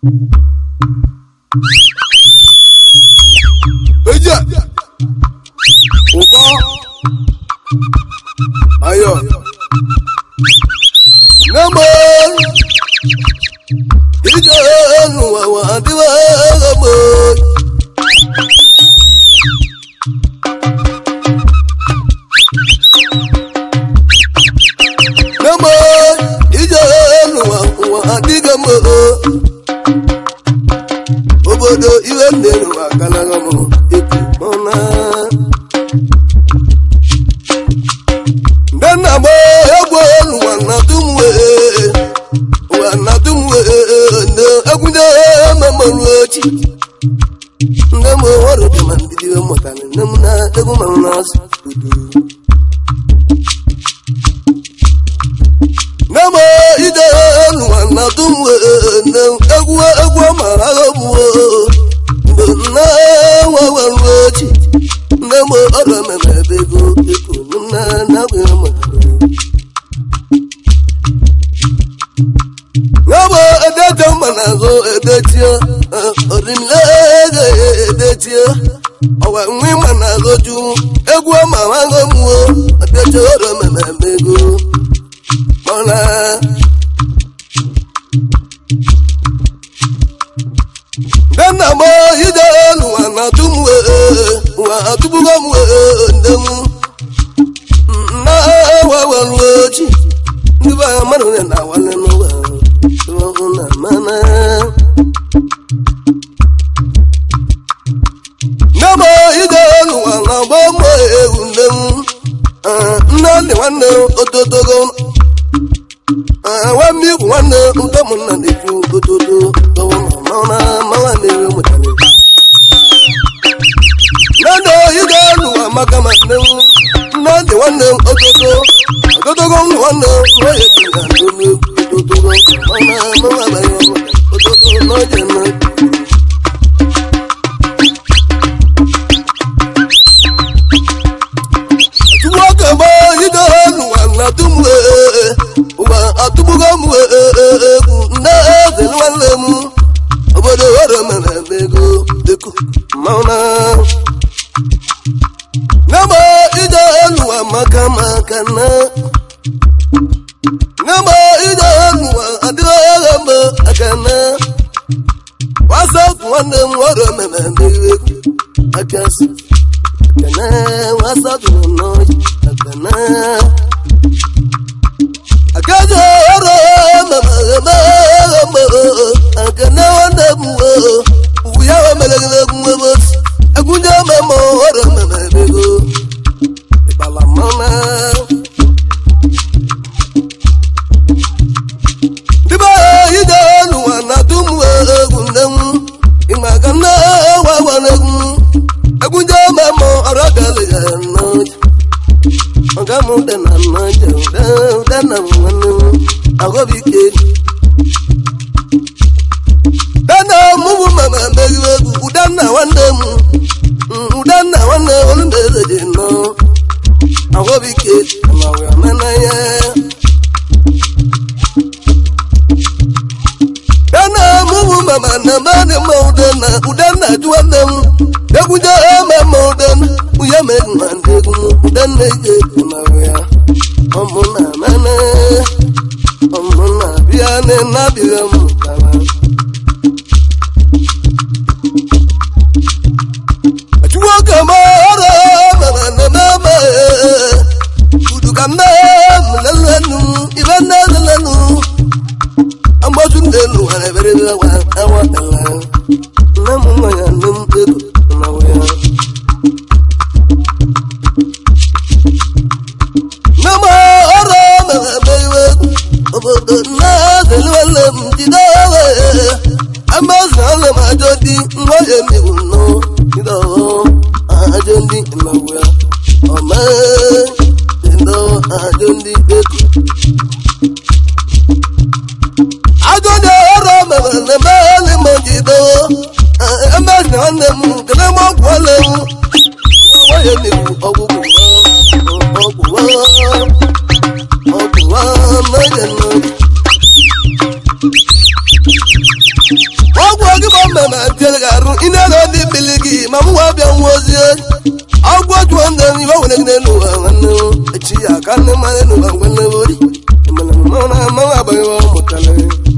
eje ụbọ ayọ nemo ije n'ụwa wa adịwa egbo nemo ije n'ụwa ụwa adịghị mma obodo iwe mmiri ụwa akanaghị m eku mọna ndị nna m egwu n'ụwa na dum wee ụwa na dum wee ndị egwunye mamarụ ochi ndị m ọrụ dị ma ndidi mụtara nne m na egwu mmanụ na-asụ udu Nemo ide n'ụwa na dum wee egwu egwu ma agha gbuo mgbe nna nwawarụ ochi nne m ọrụ ememe ebe ego eko nna na agwụghị m Yabo edeje mma n'azụ edechie ọdịnle ego edechie ọwa nwe ma n'azụ ju egwu ma agha gbuo edeche ọrụ ememe ebe ego mọ́lá. Gana mọ ide elu wa na tum we wa atubugo mu we ndemu. Na wa wa ruochi. Ndi ba manu ne na wa ne no wa. So na mana. Nama ide elu wa na bo mo ewu ndemu. Nna ndị nwanne ototogo nwa mmiri nwanne ndị ụmụnna na-ekwu ototo mana mawa na-ewe mụtara nne ige n'ụwa maka ma nne m nne dị nwanne m ototo ototogo m nwanne m nwunye dị ya n'olu ototogo mana mawa abaghị ototo n'oge na tupu oge mgbe ide n'ụwa na dum ụwa atụgbugo m egwu nne eze nwanne m obodo ọrụ mere eme ego dịkụ mmanwụ na nama ije n'ụwa maka maka na nama ije n'ụwa adịghị agha mgbe aka na wasa otu nwanne m ọrụ mere eme egwu aka si aka na wasa otu n'ọjị aka na akaja ọrụ akene nwanne m uwe ya melegere egwu ebe egwunye memo ọrụ memebego ịkpala mmanụ dịbe ide n'ụwa na dum egwu nne m ịma ka nne wawara egwu egwunye memo ọrụ gala ya n'ọja ọga m dị na mmaja ụda na nwanne m agọbike dana mụbụ mama megide egwu ụdanna nwanne m ụdanna nwanne olumeze dị nọ agọbike amawe amenanya dana mụbụ mama na mmadụ ma ụdanna ụdanna dị nwanne m egwuje eme ma ụdanna uya megụ na ndị egwu ụdanna ije amawe ya ọmụ na mene ọmụ na bịa ne na-abịa m tara nwoke ma ọrụ mere nememe udu ka nne m lelenu ibe nne lelenu agbatu nne elu nwere ebere awa awa ala nne m nwa ya nne m ego na ya nne m ọrụ mere eme iwe obodo nne zelewele m jide owe amazi ọlụ m ajọ di nwa ya emewu nnọọ ido ajọ ndị mmawa ọma ido ajọ ndị eko ajọ ndị ọrụ mere na emeghelị m jido emezi nwanne m kele m ọgwụ ọla ewu nwa ya emewu ọgwụgwụ ọgwụ ọgwụ n'oge n'oge nwanne mmanụ n'ụwa nwanne ori mana mmanwụ na mmanwụ agbaghị ọ mụtara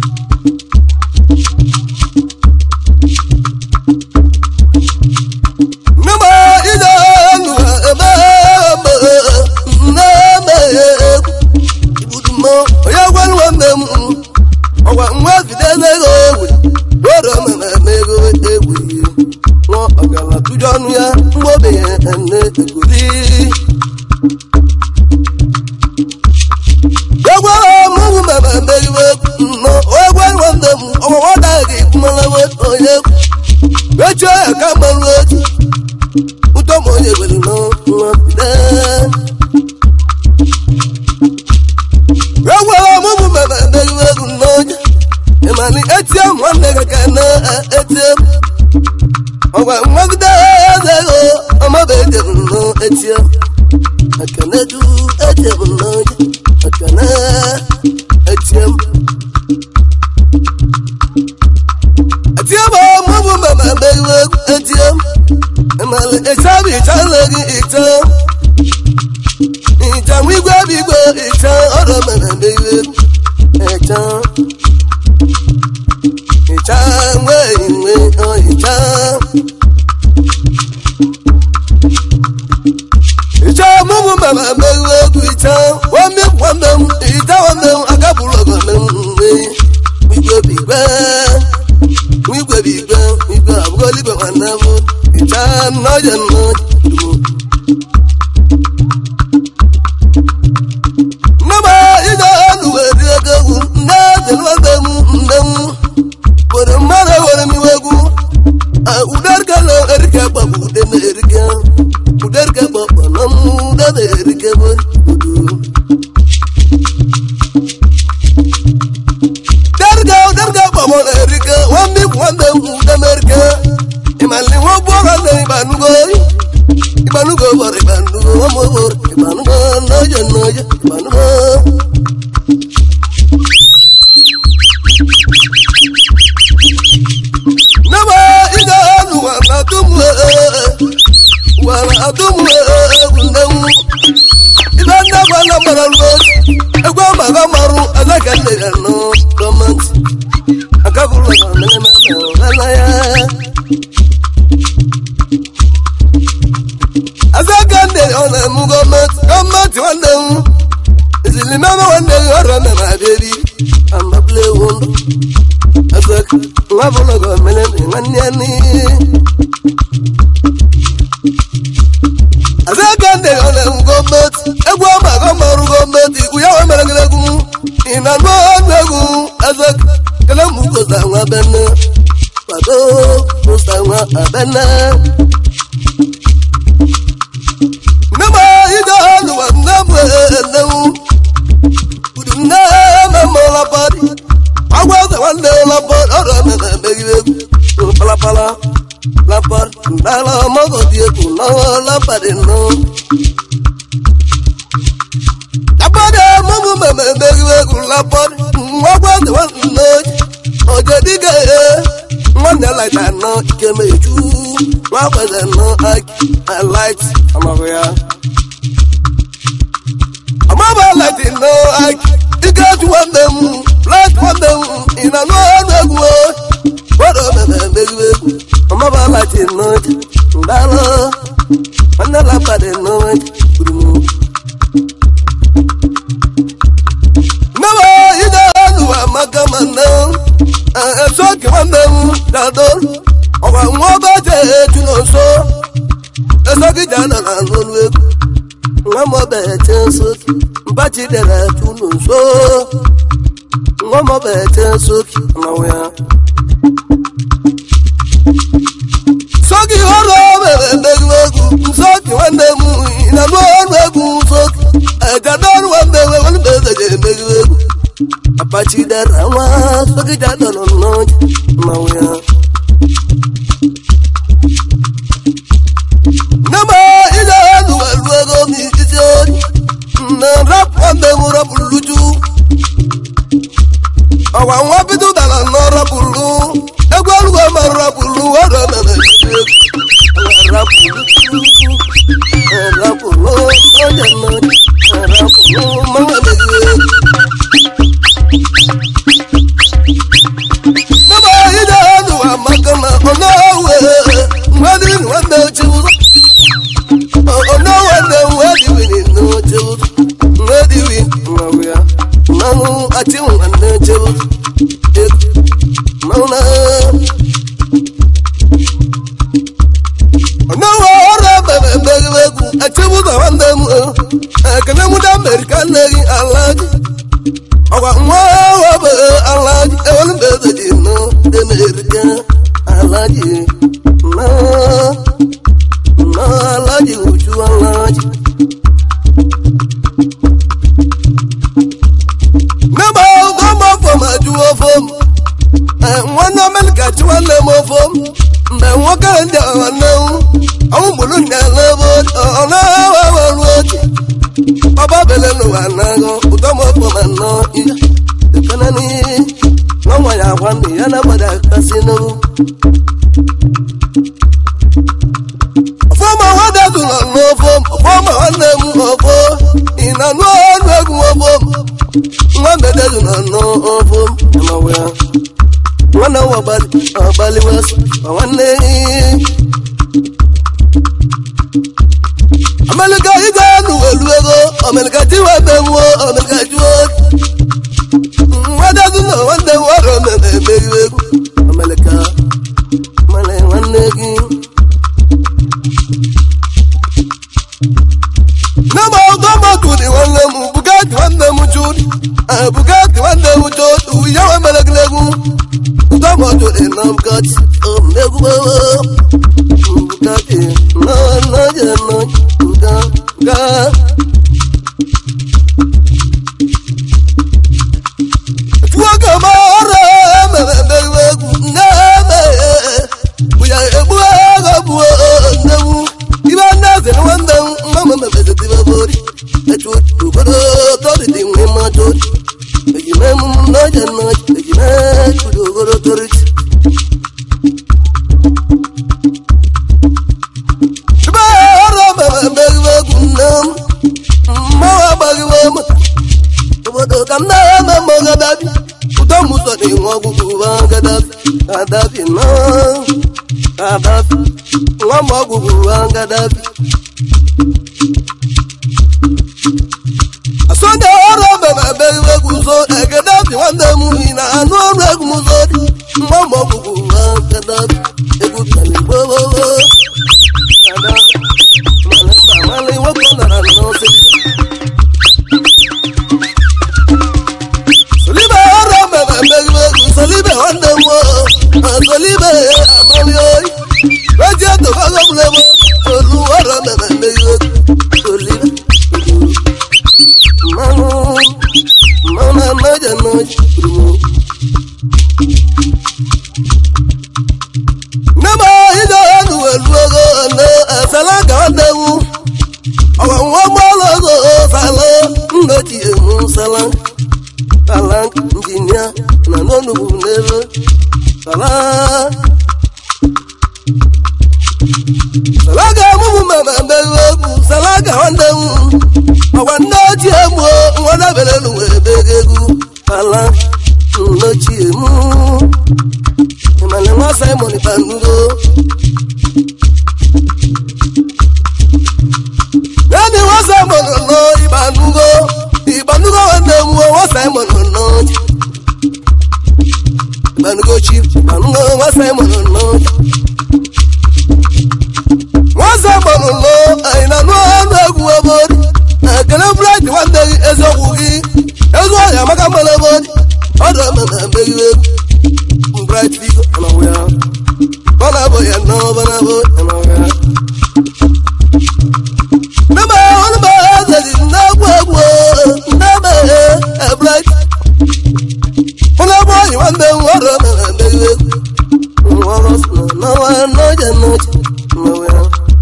Nama ida nu ebe ebe nneme ibudumọ onye gwa nwanne m ọgwa nwa fide n'ego egwe were omeme ego egwe nwa ọgala tụjọ ọnụ ya mgbe obenye ene egoli egwe mụmụ meme megide nnọ egwe nwanne m ọgwa nwata gị mmanwe onye echie ya ka mmanụ echi ụtọ ma onye gwere n'ọnwa fide egwere ọmụmụ mere megide egwu n'onye ịmani etie m nwanne gị ka na etie m ọgwa nwagide eze ego ọmaba ejem nọ etie m ekene du ejem n'onye ekene etie m etie m ọmụmụ mere megide egwu etie m ịmali ịchabi ịchala gị ịcha ìjà wígbé gbígbé ìjà ọ̀rọ̀ mẹ̀rẹ̀mẹ̀ ìwé ìjà ìjà ìwé ìwé ọ̀ ìjà. ìjà múmu mẹ̀rẹ̀mẹ̀ ìwé ìjà wọ́n mi wọ́n mẹ́mu ìjà wọ́n mẹ́mu akábùrọ̀ ọ̀gọ̀ mẹ́mu ìwé wígbé gbígbé wígbé gbígbé wígbé àbúrò líbẹ̀ wọn náà mú ìjà nọ́ọ̀jẹ̀ nọ́ọ̀jẹ̀ dùn. Mama ije anu were ego egwu nne dị nwanne m nne m were mmadụ were m iwe egwu uderikelo erike gbagbu ude na erike uderike gbagbo na m ude na erike bụ udu derike uderike gbagbo na erike nwanne m nwanne m ude na erike ịmali nwa gbụọ ha na ịbanugo ịbanugo bọrọ ịbanugo ọmụ bọrọ ịbanugo n'oje n'oje ịbanugo Nama ide anu wana tumu wana tumu kundamu Ibe nna wana maralu egwu amaga maru alaka nne ya no gọọmenti akaburu na mmemme na nana ya Azaka nne ọ na-emu gọọmenti gọọmenti nwanne m ezilimama nwanne gị ọrụ mere abịari amabule ewu ndụ Azaka nwa bụlọ gọọmenti nwanne ya ni Azaka nne ọ na-emu gọọmenti egwu ọma gọọmenti gọọmenti ikwu ya nwemere gị egwu ị na-anụ ọnụ egwu Azaka kele mụ kosa nwa bene kwado kosa nwa abene Nama ida aluwa namu enewu Udu nama mola pari Agwa se wande la par Ora me me begi begu Pala pala La par Ndala mogo die ku Na la pari no La pari Mumu me me begi begu La par Agwa se wande Oje diga e Mwande like that no Ike me ju Mwakwe se no I light Amagoya amaba lati no aki ike ju nwanne m lat nwanne m ị na anụ ọnụ egwu were omeme megide egwu amaba lati no ndalụ nwanne lapadi no gburu nneba ide anụwa maka ma nne eso oke nwanne m dado ọgwa nwa ọgọje eju n'nso eso gị ja nọ na n'olu egwu nwa m ọbete nsoki mbachi dere tunu nso nwa m ọbete nsoki ọnọwụ ya soki ọrụ mere mmegbu egwu nsoki nwanne m na nụ ọrụ egwu nsoki ejada ọrụ nwanne m nwanne m eze ga-emegbu egwu apachi dere nwa soki jadọrọ n'ọnya ọnọwụ ya Nama ila elu elu ego mi isi ori na rap nwanne m rapụrụ ju ọwa nwa bido dara na rapụrụ egwu ọlụgọ ma rapụrụ ọrụ mere egwu rapụrụ rapụrụ onye nọ rapụrụ achị nwanne chelu mana ọnawa ọrụ ebere emeghị egwu achịbụ ka nwanne m ekene mụ na amerịka nneghị ala gị ọgwa nwa webe ala gị ewelu mgbe eze ji nọ emerịka ala gị na na ala gị uju ala gị Mẹ́bà ọgọ́ mọ̀ fọm àjúwọ́ fọm. Wọ́n ná mẹ́lìkà tí wọ́n lé mọ́ fọm. Mbẹ̀ wọ́n kẹ́rẹ́ ní àwọn náà. Àwọn mòlú ní àlẹ́bọ̀ ọ̀nà wà wà lóòjì. Ọba bẹ̀lẹ̀ ló wà náà gan. Kùtọ́ mọ̀ fọm àná ìyá. Ìfẹ́lẹ́ ní wọ́n wọ̀ yà wá ní yánà padà kásí náà. Fọ́ọ̀mù àwọn dẹ́kun lọ́nà fọ́ọ̀mù. Fọ́ọ̀mù àwọn dẹ́kun ọ̀fọ́. Ìnànú ọ̀nù ẹ̀gùn ọ̀fọ́ọ̀mù nwa mbedezu nọ n'ọbụ amawe ya nwanne nwa ọgbali wes nwanne amelika ije nu elu ego omelika tiwe benwo omelika juo nwadezu na nwanne nwere omeme emeri egwu omelika mane nwanne gị Nama ọgọmọkù ni nwanne m bugatti nwanne m jụrụ bugatti nwanne m jụrụ uwe nwe melegilegu ọgọmọkù ni na bugatti omegwu bugatti na na je na ga ga. Tuwo kama ọrụ emere emegbu egwu na-eme bụya egbu ego bụ nnewu ibe nne eze na nwanne m nwa m mebezetibe bori etu obodo tọrịtị nwe mmadụ ejime m n'oje n'oje ejime chudo ogoro tọrịtị ibe ọrụ mere emegbu egwu nne m mmanwụ agbaghịwe m obodo ka m na-eme m gadabi ụtọ m ụtọ na-enwe ọgwụgwụ ụba gadabi gadabi na gadabi nwa m ọgwụgwụ ụba gadabi asọnde ọrụ ọbebe ebeghị egwu so egadabi nwanne m yi na anụ ọrụ egwu m so dị nwa m ọgwụgwụ ụba gadabi egwu taligbooo gadabi mana mba mala nwoke ọ nara n'ọsị Solibe ọrụ mere mmegbu solibe nwanne m solibe amaghị oyi eji etobago mlebo olu ọrụ mere mmegbu solibe mmanụ mmanụ anaghị anaghị nne m ije enu elu ego na esela ka nwanne m ọwa nwa mmanụ ego sala nnochie m sala sala injinia na n'onugbu n'elu sala sala ga-amụmụ mama mbewe egwu sala ga nwanne m ọgwa nne ochie m nwa dabere n'ụwa ebe egwu sala nnochie m ịmana nwa simon banugo Yadi nwa simon nọ ịbanugo ịbanugo nwanne m nwa simon nọ ịbanugo chief ịbanugo nwa simon nọ nwa simon nọ anyị na nụ ọnụ egwu ebori ekele bright nwanne gị eziokwu gị ego ọhịa maka mmanụ ebori ọdụ ememe mbeghị egwu bright figo ọnọwụ ya ọ na-abụ ya nọ ọ na-abụ ya nọ ya Nebe ọnụbe ezeli na-egwu egwu nebe ebret Ụlọ ebe oyi nwanne m ọrụ mere emeghe nwa ọrụ sị na n'ọnwa n'oje n'oche mmewe ya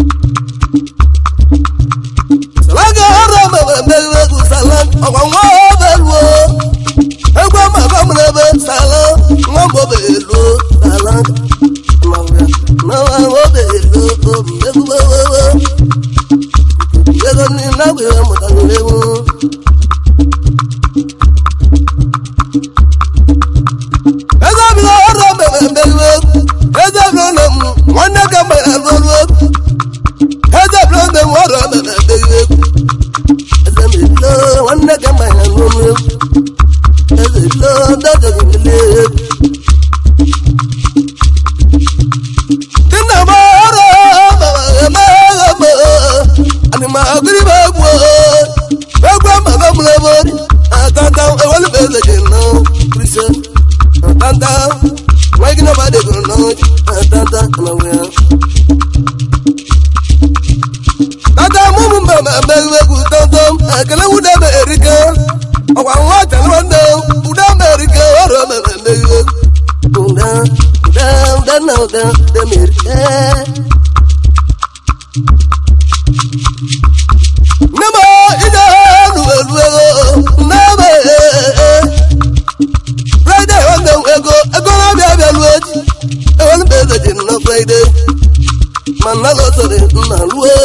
Salaga ọrụ mere emeghe egwu sala ọgwa nwa obe luo egwu amaba m n'ebe sala nwa mgbe obe luo sala mmewe ya n'ọnwa obe luo egwu wewewe ego ni lágbè mọ̀tàlélẹ́wọ̀n. ẹgbẹ́ mi lọ ọ̀rọ̀ bẹ̀rẹ̀ bẹ̀rẹ̀ ẹgbẹ́ mi lọ mú wọn ní ká bẹ̀rẹ̀ lọ́rọ́ ẹgbẹ́ mi lọ bẹ̀rẹ̀ ọ̀rọ̀ bẹ̀rẹ̀ bẹ̀rẹ̀ ẹgbẹ́ mi lọ wọn ní ká bẹ̀rẹ̀ lọ́rọ́ ẹgbẹ́ lo dada gile Tinna mara ma ma ma ani ma agri ba gbo ba gbo ma ba mule bo atanta e wali be le je no prison atanta wa gina ba de go no atanta na we tata mumu mba ma ba we ku tonto akele wu de be erika ọkwa nwa tẹ̀lé wọn dẹ̀ ọdẹ mẹ́rìkẹ́ ọ̀rọ̀ mẹ́fẹ́ mẹ́rìkẹ́ ọdẹ ọdẹ ọdẹ náà ọdẹ ọdẹ mẹ́rìkẹ́. Níbo ìdá lùwẹ̀lùwẹ̀ o n'ebe Friday ọ̀dẹ̀ ego ego náà bíà bíà lu ojì ewu ní bẹ́ẹ̀ lẹ́jẹ̀ nínú Friday mà nná lọ sọ̀rọ̀ nná lùwẹ̀.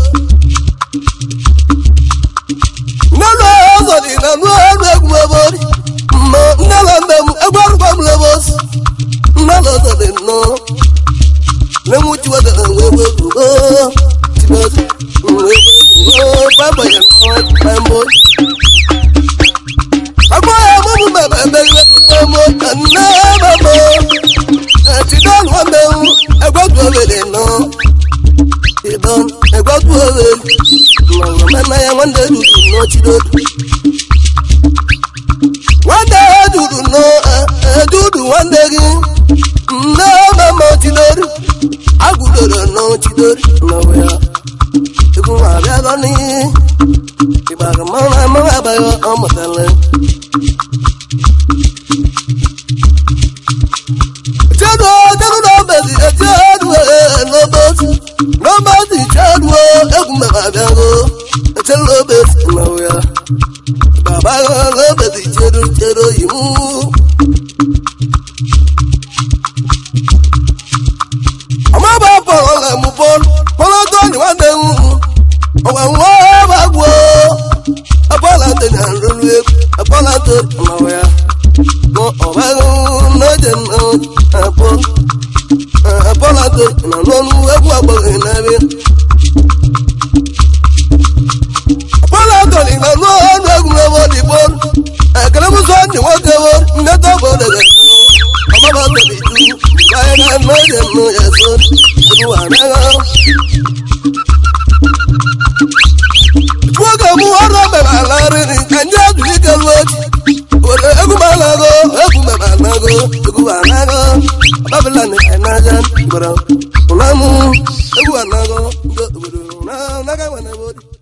Nínú ọ̀sọ̀rọ̀ ìnáwó ọ̀rọ̀ ẹ̀kún ẹ̀bọ̀rì mọ nnala mbẹ mu ẹgbẹrún bá mu lẹbọ sí nnala sọdẹ nọ lẹmu tí wọ́n tẹ̀lé wọ́n wọ́n wọ́n wọ́n tí wọ́n tẹ̀lé wọ́n wọ́n bàbá yẹn nọ ẹ̀ mbọ́. Agbọ́ ẹ̀ mú mu bàbá ẹ̀ bẹ́ẹ̀ bẹ́ẹ̀ mọ́ ẹ̀nà bàbá ẹ̀ ti dánù wọn bẹ́ẹ̀ mu ẹgbẹ́ tó o lè nọ. Ìdán ẹgbẹ́ tó o lè nọ mẹ́nà yẹn wọ́n dẹ̀ dùdù nọ tí dòdù wande dudu no dudu wande gi no mama tidori agudoro no tidori no ya ibu abia lo ni ibaga mama mama abayo omotale Jadu jadu no bezi jadu no bezi no bezi jadu egumbe abia go jadu bezi no ya bàbá lọ́bẹ̀ ti jẹ́rọ jẹ́rọ yìí mú. ọmọ bá bọ̀rọ̀ lẹ̀ mú bọ́ọ̀lù bọ́ọ̀lù tó ní wọ́n dẹ̀ ń mú. ọ̀wẹ̀ wọ́n bá gbọ́ ọbọ̀là tó ní àlùlù eku ọbọ̀là tó ọ̀nàwẹ̀ ya. wọn ọ̀bẹ lọ́jẹ̀ náà ẹ̀bọ́ ọbọ̀là tó ìnànú eku àgbọ̀gẹ̀ náà bí. bọ́lá tọ̀lì ìgbàgbọ́ ọ̀nà ẹ̀gùn ẹ̀wọ̀ dìbò ẹ̀kẹ́lẹ́mùsọ̀ ni wọ́n kẹwọ́ ńdẹ́tọ̀ bọ̀ dẹ̀gẹ̀ ọmọ bá tọ̀lì ju báyìí náà mọ ẹ̀jẹ̀ nù ẹ̀sọ́ olúwa náà. wọ́n kẹ́ mú ọ̀rọ̀ bẹ̀rẹ̀ àlárí ni kànjẹ́ àdùnní kẹlu ọjì òde egún bá lágọ́ egún bẹ̀rẹ̀ àlágọ́ egún bá lágọ́ ọbábílà ní ẹ̀nájà gbọ̀rọ̀ ọ̀nàmú egún bá lágọ́ gbọ̀rọ̀ ọ̀nà